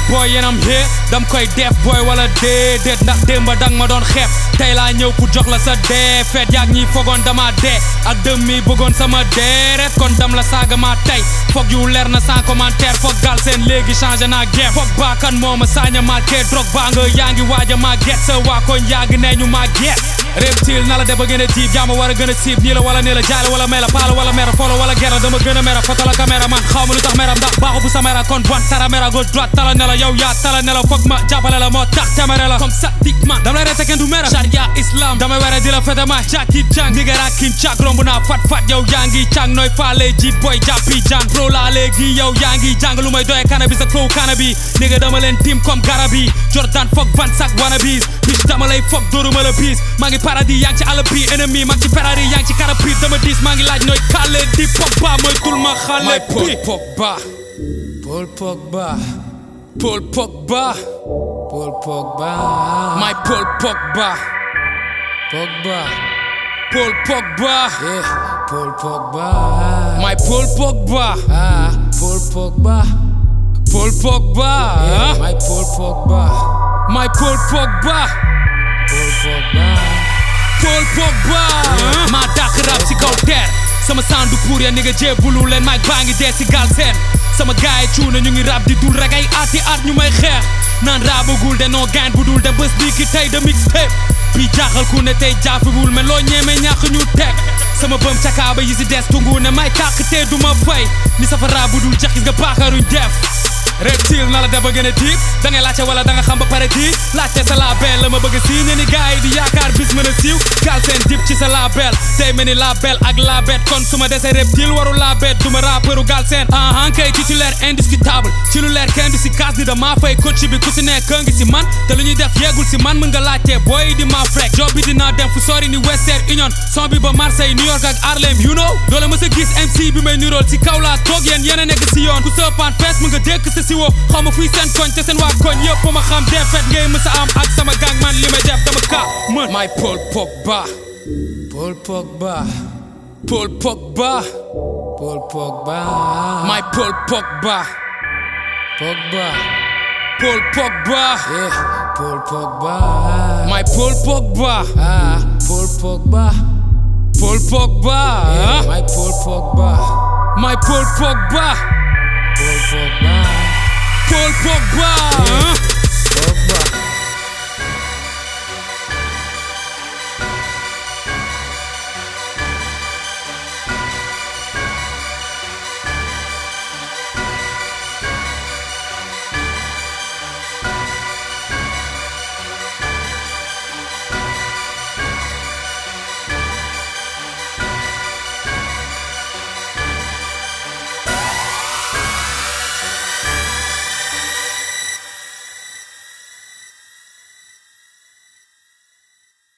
boy yéen am here dam koy def boy wala déedéet ndax démba dang ma doon xeeb tey laa ñëw pour jox la sa dee feet yaag ñi fogoon dama dee ak dëm mi bëggoon sama deeret kon dam la saaga ma tey foog yu leer na sans commentaire foog gal seen léegi changé naa game foog baakan moo ma saaña marqué drogue baa nga yaa ngi waaja ma get sa waa koñ yàgg nee ñu ma get reptile na la de ba gën a diib yaa ma war a gën a siib nii la wala nii la jaale wala mela paala wala mera folo wala gera dama gën a mera foto la caméra man xaw ma lu tax mera ndax baaxu bu sa mera kon bon tara mera gauche droite tala ne la yow yaa tala ne la foog ma jàppale la moo tax temere la comme ça dik man dama lay rete kenn du mera charia islam damay were di la fete ma jàkki jàng nigera kin càk romb naa fat fat yow yaa ngi càng nooy faale ji boy jàppi jàng pro laa léegi yow yaa ngi jàng lu may doye cannabis ak flow cannabis nigga dama leen tim comme garabi Jordan foog van sak wannabis bitch dama lay foog dóoruma la bis maa ngi paradis yaa ngi ci àll bi ennemi maa ngi ci Ferrari yaa ngi ci carapit dama dis maa ngi laaj nooy kale di Pogba mooy tul ma xale bi Pogba Paul Pogba Paul Pogba Paul Pogba my Paul Pogba Pogba Paul Pogba yeah Paul Pogba my Paul Pogba ah Paul Pogba Paul Pogba yeah my Paul Pogba my Paul Pogba Paul Pogba Paul Pogba maa dàq rap ci kaw teer sama sandu pour ya ni nga jébbulu leen maag baa ngi dee si gal seen sama gaay cuuna ñu ngi rap di dul rek ay ati at ñu may xeex naan raabagul de noo gaan bu dul de bés bii ki tey de mixtape bi jaaxal ku ne tey jaafiwul mais loo ñeeme ñàkk ñu teg sama bëm cakaaba yi si des tungu ne may tàq te du ma fay ni safara bu dul jeex gis nga baakaaruñ def reptile na la da ba gën a diib da ngay laajte wala da nga xam ba pare di laajte sa label la ma bëgg a sii ne ni gars yi di yaakaar bis mën a siiw gaal seen dip ci sa label day mel ni label ak labet kon su ma desee reptile waru labet du ma rappeuru gaal seen ahan kay titulaire indiscutable ci lu leer kenn du si kaas ni damaa fay coach bi ku si nekk ngi si man te lu ñuy def yeegul si man mën nga laajte booy di ma frek job bi dinaa dem fu sori ni Western Union son bi ba Marseille New York ak Harlem you know doole ma sa gis MC bi may nirool si kaw laa toog yéen yéen a nekk si yoon ku sëpaan fees mën nga dékk sa si woo xaw ma fuy seen koñ te seen waa koñ yëpp ma xam defet ngay mës a am ak sama gang man li may def dama ka mën may Paul Pogba Paul Pogba Paul Pogba Paul Pogba my Paul Pogba Pogba Paul Pogba yeah Paul Pogba my Paul Pogba ah Paul Pogba Paul Pogba yeah my Paul Pogba my Paul Pogba Paul Pogba Paul Pogba